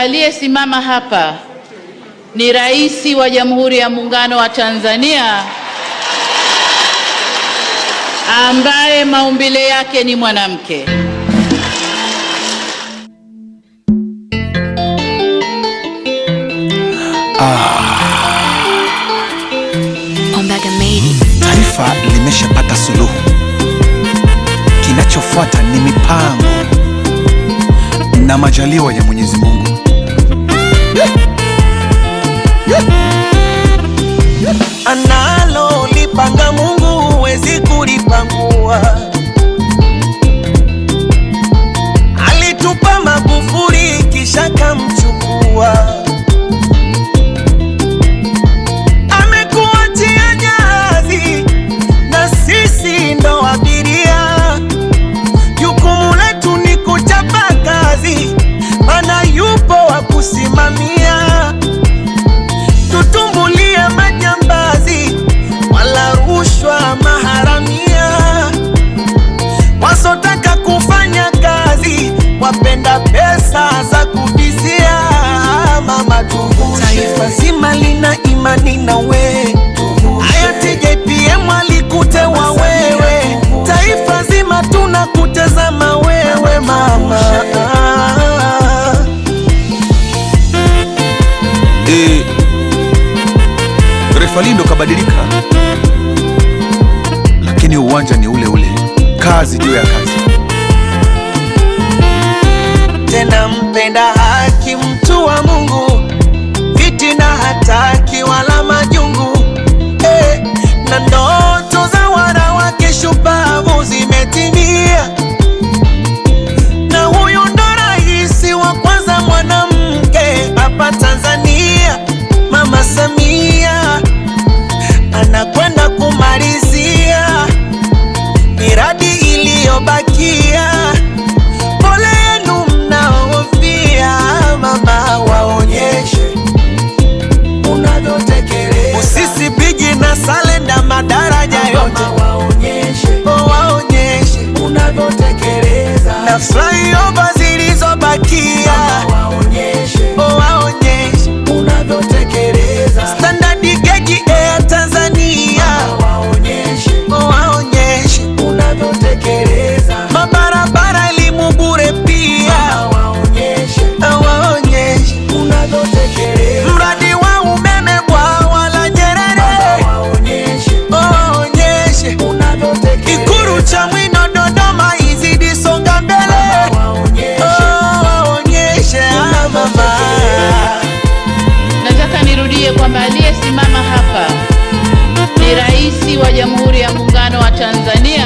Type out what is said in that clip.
Aliyesimama hapa ni Rais wa Jamhuri ya Muungano wa Tanzania ambaye maumbile yake ni mwanamke. Ombaga made it. Taifa limeshapata suluhu, kinachofuata ni mipango na majaliwa ya Mwenyezi Mungu. Analo lipanga Mungu huwezi kulipangua. Alitupa Magufuli kisha kamchukua, amekuachia jahazi na sisi ndo abiria. Jukumu letu ni kuchapa kazi, mana yupo wa kusimamia tutumbulie majambazi wala rushwa maharamia, wasotaka kufanya kazi wapenda pesa za kubizia. Mama tuvushe, taifa zima lina imani na we, hayati JPM alikutewa wewe, taifa zima tunakutazama wewe mama. E, refali ndo kabadilika, lakini uwanja ni ule ule, kazi juu ya kazi. tena mpenda haki, mtu wa Mungu, fitina hataki wala majungu eh, na ndoto za wanawake shupavu zimetimia, na huyu ndo rais wa kwanza mwanamke hapa Tanzania, Mama Samia anakwenda kumalizia miradi iliyobakia. Pole yenu mnaofia, mama, waonyeshe unavyotekeleza. Usisi bigi na salenda madaraja yote waonyeshe, waonyeshe unavyotekeleza. Na flyover zilizobakia waonyeshe, waonyeshe unavyotekeleza. Standard gauge Air Tanzania waonyeshe, waonyeshe unavyotekeleza. Mabarabara elimu bure pia waonyeshe, waonyeshe unavyotekeleza. Mradi wa umeme bwawa la Nyerere waonyeshe, waonyeshe unavyotekeleza. Ikulu cha Mwino Dodoma izidi songa mbele waonyeshe, ah, mama. Nataka nirudie kwamba aliyesimama hapa ni Rais wa Jamhuri ya Muungano wa Tanzania